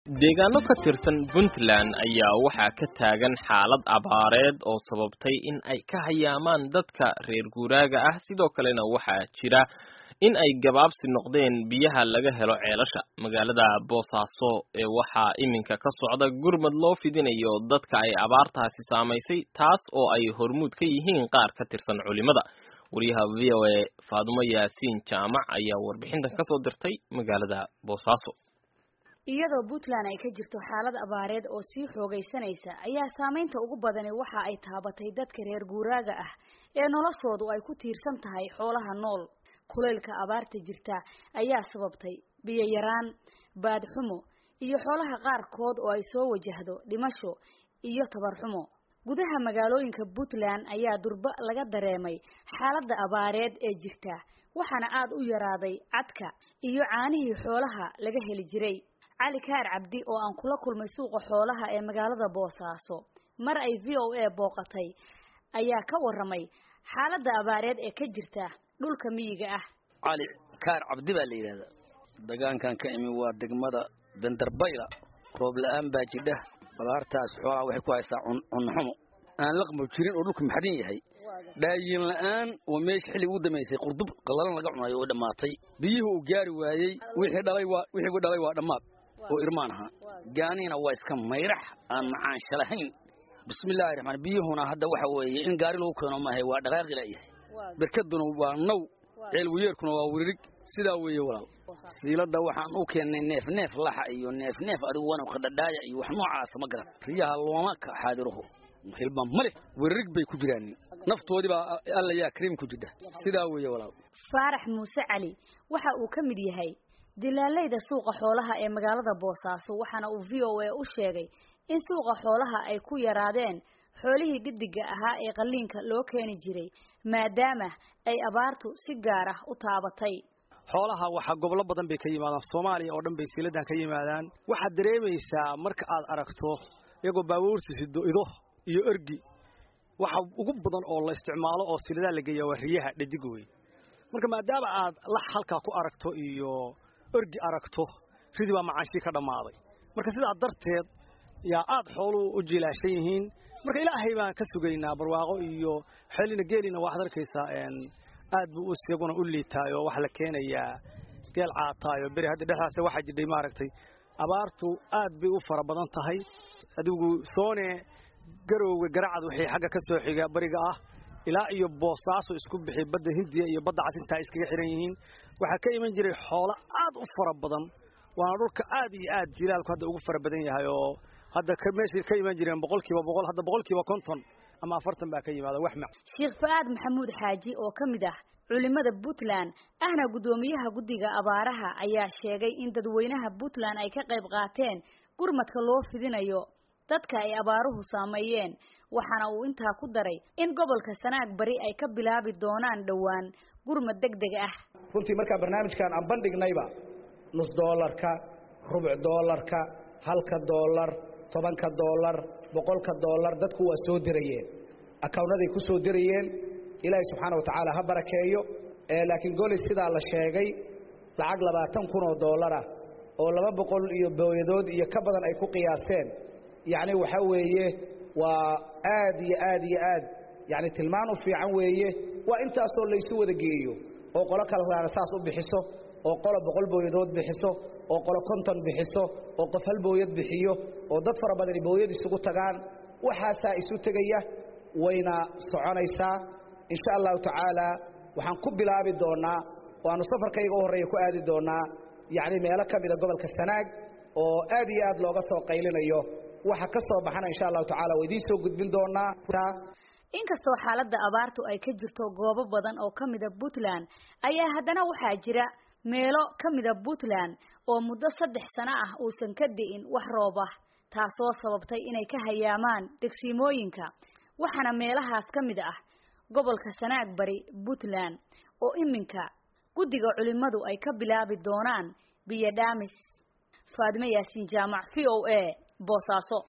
deegaano ka tirsan puntland ayaa waxaa ka taagan xaalad abaareed oo sababtay in ay ka hayaamaan dadka reer guuraaga ah sidoo kalena waxaa jira in ay gabaabsi noqdeen biyaha laga helo ceelasha magaalada boosaaso ee waxaa iminka ka socda gurmad loo fidinayo dadka ay abaartaasi saamaysay taas oo ay hormuud ka yihiin qaar ka tirsan culimada wariyaha v o a faadumo yaasiin jaamac ayaa warbixintan kasoo dirtay magaalada boosaaso iyadoo puntland ay ka jirto xaalad abaareed oo sii xoogaysanaysa ayaa saameynta ugu badani waxa ay taabatay dadka reer guuraaga ah ee noloshoodu ay ku tiirsan tahay xoolaha nool kulaylka abaarta jirta ayaa sababtay biyo yaraan baadxumo iyo xoolaha qaarkood oo ay soo wajahdo dhimasho iyo tabarxumo gudaha magaalooyinka puntland ayaa durba laga dareemay xaaladda abaareed ee jirta waxaana aada u yaraaday cadka iyo caanihii xoolaha laga heli jiray cali kaar cabdi oo aan kula kulmay suuqa xoolaha ee magaalada boosaaso mar ay v o a booqatay ayaa ka waramay xaaladda abaareed ee ka jirta dhulka miyiga ah cali kaar cabdi baa la yidhahdaa degaankan ka imi waa degmada benderbayla roob la-aan baa jidha abaartaas xoolaha waxay ku haysaa cunxumo aan laqmo jirin oo dhulku maxdin yahay dhaayin la'aan oo meesha xilli ugu dambaysay qurdub qallalan laga cunayo oo dhammaatay biyuhu uu gaari waayey wixii dhalay waa wixii u dhalay waa dhammaad oo irmaan ahaa gaaniina waa iska mayrax aan macaansha lahayn bismillaahi raxmaan biyuhuna hadda waxa weeye in gaari lagu keeno maahay waa dhaqaaqi la'yahay berkaduna waa naw ceelwiyeerkuna waa wiririg sidaa weeye walaal siilada waxaan u keennay neef neef laxa iyo neef neef adigu wana qadhadhaaya iyo wax noocaasa ma garan riyaha looma ka xaadiruhu hilba male wiririg bay ku jiraan naftoodii baa alla yaa kariim ku jidha sidaa weeye walaal faarax muuse cali waxa uu ka mid yahay dilaalayda suuqa xoolaha ee magaalada boosaaso waxaana uu v o a u sheegay in suuqa xoolaha ay ku yaraadeen xoolihii dhiddiga ahaa ee qalliinka loo keeni jiray maadaama ay abaartu si gaar ah u taabatay xoolaha waxaa gobolo badan bay ka yimaadaan soomaaliya oo dhan bay siiladan ka yimaadaan waxaad dareemaysaa marka aad aragto iyagoo baabuursi sido ido iyo ergi waxa ugu badan oo la isticmaalo oo siladaa la geeya waa riyaha dhadig wey marka maadaama aad lax halkaa ku aragto iyo ergi aragto ridii baa macaanshii ka dhammaaday marka sidaa darteed yaa aad xooluhu u jilaashan yihiin marka ilaahay baan ka sugaynaa barwaaqo iyo xeelina geelina waxaad arkaysaa aad buu isaguna u liitaay oo waxaa la keenayaa geel caataayo beri hadda dhexdaas waxaa jidhay maaragtay abaartu aad bay u fara badan tahay adigu soone garowga garacad waxay xagga ka soo xiga bariga ah ilaa iyo boosaaso isku bixi badda hindiya iyo badda casintaa iskaga xihan yihiin waxaa ka iman jiray xoolo aad u fara badan waana dhulka aad iyo aad jilaalku hadda ugu fara badan yahay oo hadda meeshay ka iman jireen boqolkiiba boqol hadda boqolkiiba konton ama afartan baa ka yimaada wax mac sheekh fa-aad maxamuud xaaji oo ka mid ah culimada puntland ahna guddoomiyaha guddiga abaaraha ayaa sheegay in dadweynaha puntland ay ka qayb qaateen gurmadka loo fidinayo dadka ay abaaruhu saameeyeen waxaana uu intaa ku daray in gobolka sanaag bari ay ka bilaabi doonaan dhowaan gurmad deg deg ah runtii markaa barnaamijkan aan bandhignayba nus doolarka rubuc doolarka halka doolar tobanka doolar boqolka doolar dadku waa soo dirayeen akawnaday ku soo dirayeen ilaahay subxaana wa tacaala ha barakeeyo laakiin goley sidaa la sheegay lacag labaatan kun oo doolarah oo laba boqol iyo booyadood iyo ka badan ay ku qiyaaseen yacni waxaa weeye waa aad iyo aad iyo aad yacni tilmaan u fiican weeye waa intaasoo laysu wada geeyo oo qolo kale saas u bixiso oo qolo boqol booyadood bixiso oo qolo konton bixiso oo qof hal booyad bixiyo oo dad fara badani booyad isugu tagaan waxaasaa isu tegaya wayna soconaysaa insha allahu tacaala waxaan ku bilaabi doonaa waanu safarkayga u horreeya ku aadi doonaa yacni meelo ka mida gobolka sanaag oo aad iyo aad looga soo qaylinayo waxa ka soo baxana insha allahu tacala waa idiin soo gudbin doonaa inkastoo xaaladda abaartu ay ka jirto goobo badan oo ka mida puntland ayaa haddana waxaa jira meelo ka mida puntland oo muddo saddex sano ah uusan ka di'in wax roob ah taasoo sababtay inay ka hayaamaan degsiimooyinka waxaana meelahaas ka mid ah gobolka sanaag bari puntland oo iminka guddiga culimadu ay ka bilaabi doonaan biyo dhaamis faadime yaasiin jaamac v o a boosaaso